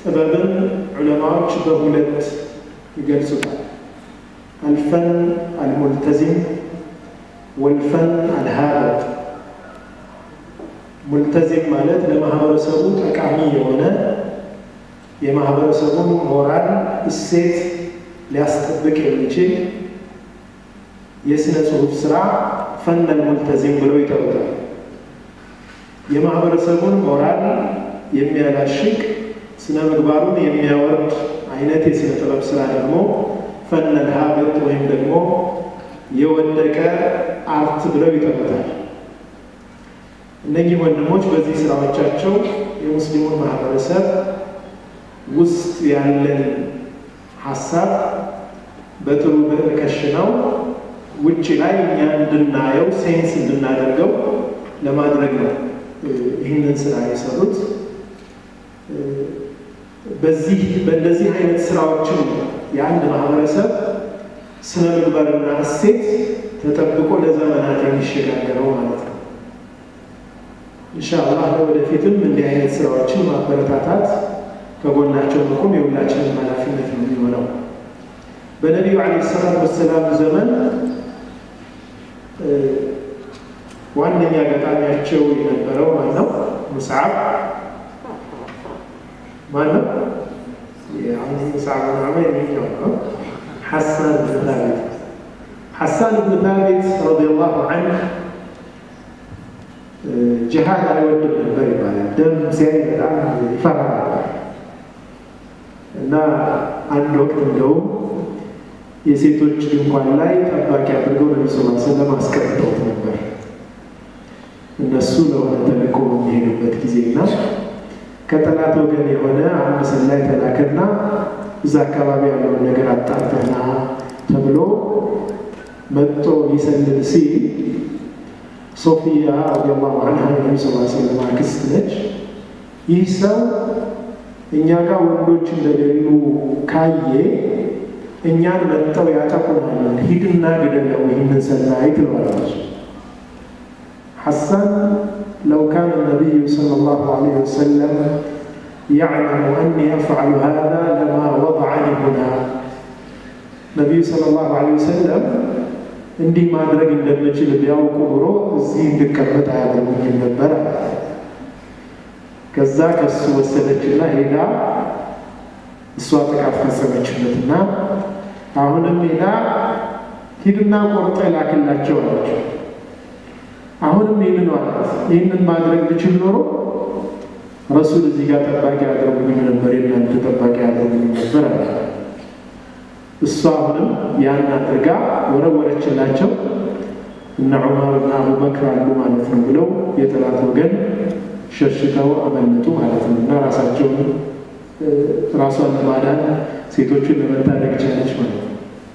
ጥበብን ዑለማዎች በሁለት ይገልጹታል። አልፈን አልሙልተዚም ወልፈን አልሃበጥ። ሙልተዚም ማለት ለማህበረሰቡ ጠቃሚ የሆነ የማህበረሰቡን ሞራል እሴት ሊያስጠብቅ የሚችል የስነ ጽሁፍ ስራ ፈነል ሙልተዚም ብለው ይጠሩታል። የማህበረሰቡን ሞራል የሚያላሽቅ ስነ ምግባሩን የሚያወርድ አይነት የስነ ጥበብ ስራ ደግሞ ፈነል ሀብጥ ወይም ደግሞ የወደቀ አርት ብለው ይጠሩታል። እነዚህ ወንድሞች በዚህ ስራዎቻቸው የሙስሊሙን ማህበረሰብ ውስጥ ያለን ሀሳብ በጥሩ ብዕር ከሽነው ውጭ ላይ እኛ እንድናየው ሴንስ እንድናደርገው ለማድረግ ነው ይህንን ስራ የሰሩት። በዚህ በእንደዚህ አይነት ስራዎችን የአንድ ማህበረሰብ ስነ ምግባርና እሴት ተጠብቆ ለዘመናት የሚሸጋገረው ማለት ነው። ኢንሻአላህ ለወደፊትም እንዲህ አይነት ስራዎችን ማበረታታት ከጎናቸው መቆም የሁላችንም ኃላፊነት ነው የሚሆነው። በነቢዩ ዓለይሂ ሰላቱ ወሰላም ዘመን ዋነኛ ገጣሚያቸው የነበረው ማነው? ሙስዓብ ማነው? ሙስዓብ ብን ዑመይር የሚለው ነው። ሐሳን ብን ታቢት ሐሳን ብን ታቢት ረዲየላሁ ዐንሁ ጅሃድ አይወድም ነበር ይባላል። ደም ሲያይ በጣም ይፈራ ነበር እና አንድ ወቅት እንደውም የሴቶች ድንኳን ላይ ጠባቂ አድርገው ነቢ ስ ሰለም አስቀምጠውት ነበር። እነሱ ለሆነ ተልእኮ የሚሄዱበት ጊዜና ከጠላት ወገን የሆነ አንድ ሰላይ ተላከና እዛ አካባቢ ያለውን ነገር አጣርተና ተብሎ መጥቶ ሊሰልል ሲል ሶፊያ ረዲየላሁ ዐንሃ የነቢ ስ ሰለም አክስት ነች። ይህ ሰው እኛ ጋር ወንዶች እንደሌሉ ካየ እኛን መጥተው ያጠቁናል፣ ሂድና ግደለው ይህንን ሰላይ ትለዋለች። ሐሳን ለው ካነ ነቢዩ ሰለላሁ ዐለይሂ ወሰለም ያዕለሙ አኒ አፍዐሉ ሃዛ ለማ ወضዐኒ ሁና ነቢዩ ሰለላሁ ዐለይሂ ወሰለም እንዲህ ማድረግ እንደምችል ቢያውቁ ኑሮ እዚህ እንድቀመጥ አያደርጉኝም ነበር። ከዛ ከሱ ወሰደችና ሄዳ እሷ ጥቃት ፈጸመችበትና አሁንም ሄዳ ሂድና ቆርጠ ላክላቸው አለችው። አሁንም ይህንን አላት። ይህንን ማድረግ ብችል ኖሮ ረሱል እዚህ ጋር ጠባቂ ያደርጉኝ ነበር፣ የእናንተ ጠባቂ ያደርጉኝ ነበር አለ። እሷ አሁንም ያን አድርጋ ወረወረችላቸው። እነ ዑመር እና አቡበክር አሉ ማለት ነው ብለው የጠላት ወገን ሸሽተው አመለጡ ማለት ነው እና ራሳቸውን ራሷን ለማዳን ሴቶችን ለመታደግ ቻለች ማለት ነው።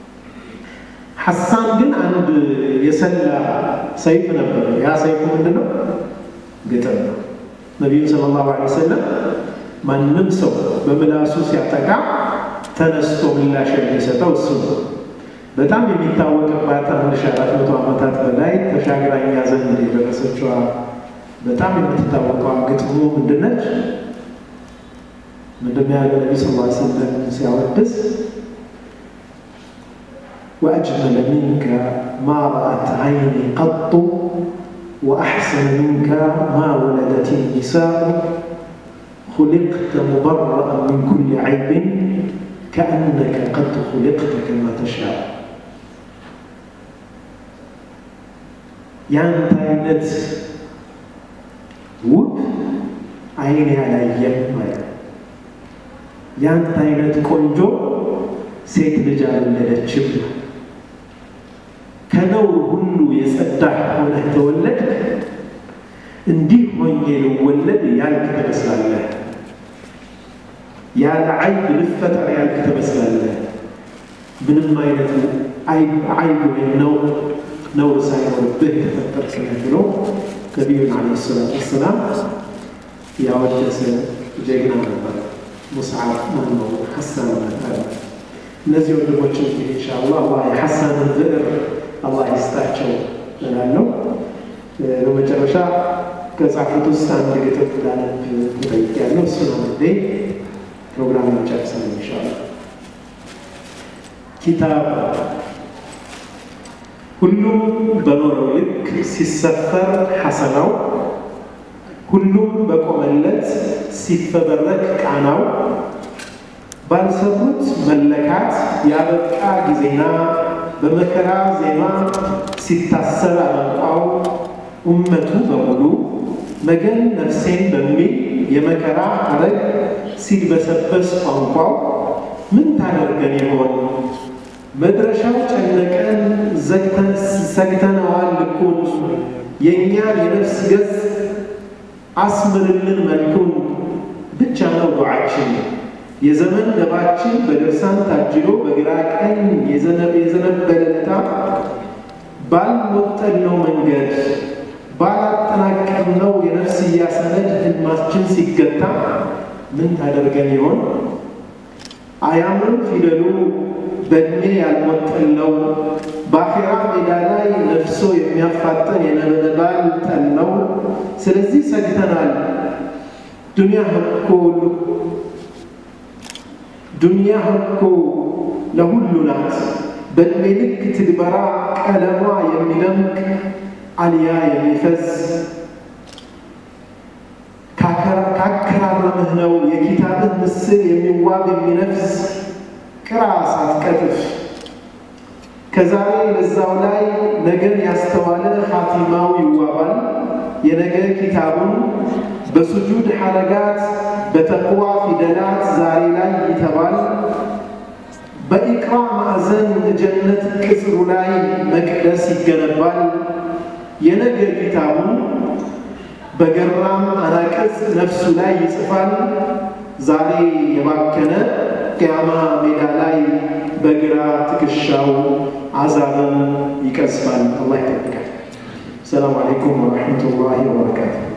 ሐሳን ግን አንድ የሰላ ሰይፍ ነበር። ያ ሰይፉ ምንድን ነው? ግጥም ነው። ነቢዩ ሰለላሁ ዐለይሂ ወሰለም ማንም ሰው በምላሱ ሲያጠቃ ተነስቶ ምላሽ የሚሰጠው እሱ ነው። በጣም የሚታወቅባት አንድ ሺህ አራት መቶ ዓመታት በላይ ተሻግራ እኛ ዘንድ የደረሰችዋ በጣም የምትታወቀዋ ግጥሙ ምንድነች? ምንድን ያለ ነቢ ስ ሰለም ሲያወድስ ወአጅመለ ሚንከ ማ ረአት ዓይኒ ቀጡ ወአሕሰነ ሚንከ ማ ወለደት ኒሳኡ خلقت مبرأ من كل عيب كأنك قد خلقت كما تشاء ያንተ አይነት ውብ አይን ያላየም ማለት ነው። ያንተ አይነት ቆንጆ ሴት ልጅ አልወለደችም። ከነውር ሁሉ የጸዳህ ሆነህ ተወለድ። እንዲህ ሆኜ ልወለድ ያልክ ትመስላለህ። ያለ አይብ ልፈጠር ያልክ ትመስላለህ። ምንም አይነት አይብ ወይም ነውር ነውር ሳይኖርብህ የተፈጠርክ ነህ ብሎ ነቢዩን ዓለይሂ ሰላቱ ወሰላም ያወደሰ ጀግና ነበር። ሙስዓብ ማነው ሐሳን ነበር። እነዚህ ወንድሞች እንግዲህ ኢንሻአላህ አላህ የሐሳንን ብዕር አላህ ይስጣቸው እላለሁ። በመጨረሻ ከጻፉት ውስጥ አንድ ግጥም ላነብ ተጠይቄያለሁ። እሱን አንዴ ፕሮግራም ጨርሰን ይሻላል። ኪታብ ሁሉም በኖረው ልክ ሲሰፈር ሐሰናው ሁሉም በቆመለት ሲፈበረክ ቃናው ባልሰሩት መለካት ያበቃ ጊዜና በመከራ ዜማ ሲታሰብ አለንቋው ኡመቱ በሙሉ መገን ነፍሴን በሚል የመከራ አረግ ሲድበሰበስ ቋንቋው ምን ታደርገን ይሆን? መድረሻው ጨነቀን ዘግተነዋል ልኩን የእኛን የነፍስ ገጽ አስምርልን መልኩን ብቻ ነው ዱዓችን የዘመን ደባችን በድርሳን ታጅሎ በግራ ቀኝ የዘነበለለታ ባልወጠነው መንገድ ባላጠናቀምነው የነፍስያ ሰነድ ህልማችን ሲገታ ምን ታደርገን ይሆን? አያምርም ፊደሉ በእድሜ ያልሞጠለው በአኼራ ሜዳ ላይ ነፍሶ የሚያፋጠን የነበልባል ጠል ነው። ስለዚህ ሰግተናል። ዱንያ እኮ ዱንያ እኮ ለሁሉ ናት። በእድሜ ልክ ትግበራ ቀለሟ የሚደምቅ አልያ የሚፈዝ ካከራረምህ ነው የኪታብህ ምስል የሚዋብ የሚነፍስ ቅራ ሳትቀጥፍ ከዛሬ ለዛው ላይ ነገን ያስተዋለ ኻቲማው ይዋባል። የነገ ኪታቡን በሱጁድ ሐረጋት በተቅዋ ፊደላት ዛሬ ላይ ይተባል። በኢቅራ ማዕዘን ጀነት ቅጽሩ ላይ መቅደስ ይገነባል። የነገ ኪታቡን በገራም አናቅጽ ነፍሱ ላይ ይጽፋል። ዛሬ የባከነ ቅያማ ሜዳ ላይ በግራ ትከሻው አዛብን ይቀዝፋል። አላህ ይጠብቃል። ሰላም አለይኩም ወረሕመቱላሂ ወበረካቱ።